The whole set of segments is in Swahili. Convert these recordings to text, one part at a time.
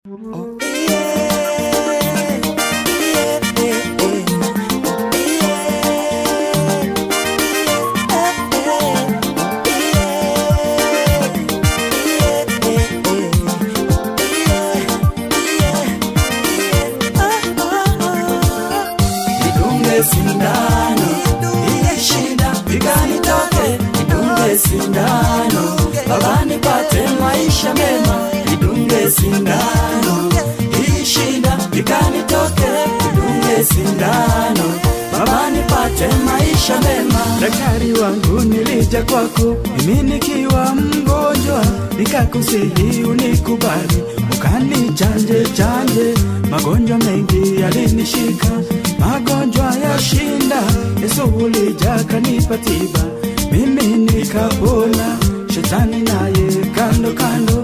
Nidunge sindano hii shida ikanitoke, nidunge sindano baba nipate maisha mema, nidunge sindano hii shida ikanitoke, nidunge sindano baba nipate maisha mema. Daktari wangu nilija kwako, mimi nikiwa mgonjwa, nikakusihi unikubali, ukanichanje chanje. Magonjwa mengi yalinishika, magonjwa ya shinda. Yesu ulija kanipa tiba, mimi nikapona. Shetani naye kando kando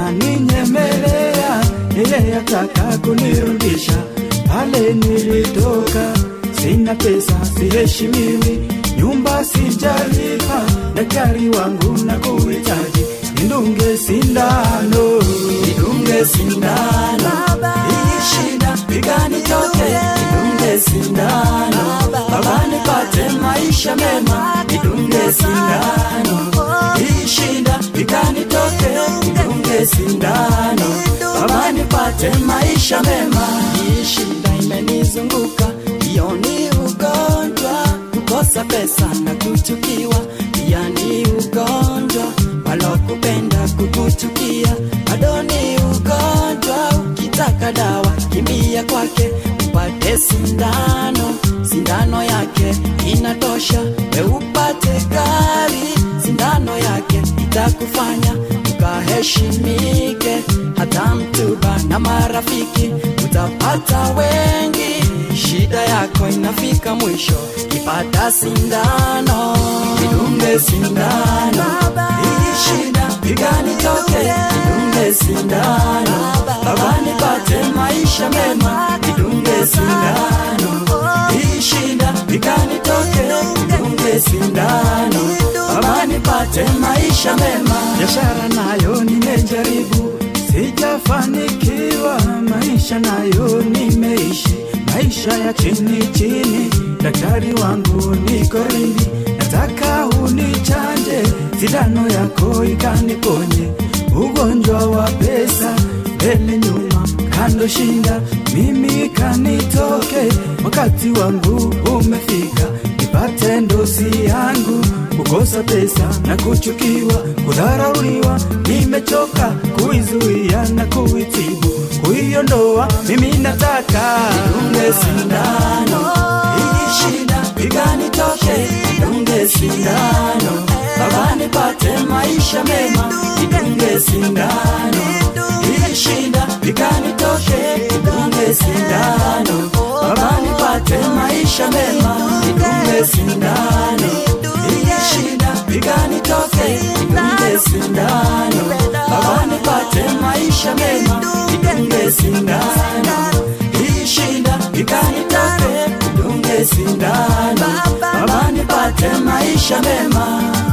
ananinyemelea, yeye ataka kunirudisha pale nilitoka. Sina pesa, siheshimiwi, nyumba sijalipa, daktari wangu na kuhitaji, nidunge sindano, nidunge sindano hii shida ikanitoke, nidunge sindano baba nipate maisha mema, nidunge sindano hii shida ikanitoke, nidunge sindano baba nipate maisha mema. Hii shida imenizunguka, hiyo ni ugonjwa, kukosa pesa na kuchukiwa, pia ni ugonjwa, walokupenda kukuchukia, bado ni ugonjwa. Ukitaka dawa, kimbia kwake upate sindano, sindano yake inatosha, we upate gari, sindano yake itakufanya ukaheshimike, hata mtuba na marafiki utapata wengi. Shida yako inafika mwisho, ipata sindano, nidunge sindano, hii shida ikanitoke, nidunge sindano, baba nipate maisha mema, nidunge sindano, hii shida ikanitoke, nidunge sindano, baba nipate maisha mema. biashara nayo nimejaribu, sijafanikiwa, maisha nayo nimeishi, maisha ya chini chini. Daktari wangu niko rindi, nataka unichanje, sindano yako ikaniponye ugonjwa wa pesa, mbele nyuma, kando shinda, mimi kanitoke, wakati wangu umefika, nipate ndosi yangu kukosa pesa na kuchukiwa, kudharauliwa, nimechoka kuizuia na kuitibu, kuiondoa mimi nataka nidunge sindano hii shida ikanitoke, nidunge sindano baba nipate maisha mema, nidunge sindano hii shida ikanitoke, nidunge sindano baba nipate maisha mema, nidunge sindano hii shida ikanitoke, nidunge sindano baba nipate maisha mema, nidunge sindano hii shida ikanitoke, nidunge sindano baba nipate maisha mema.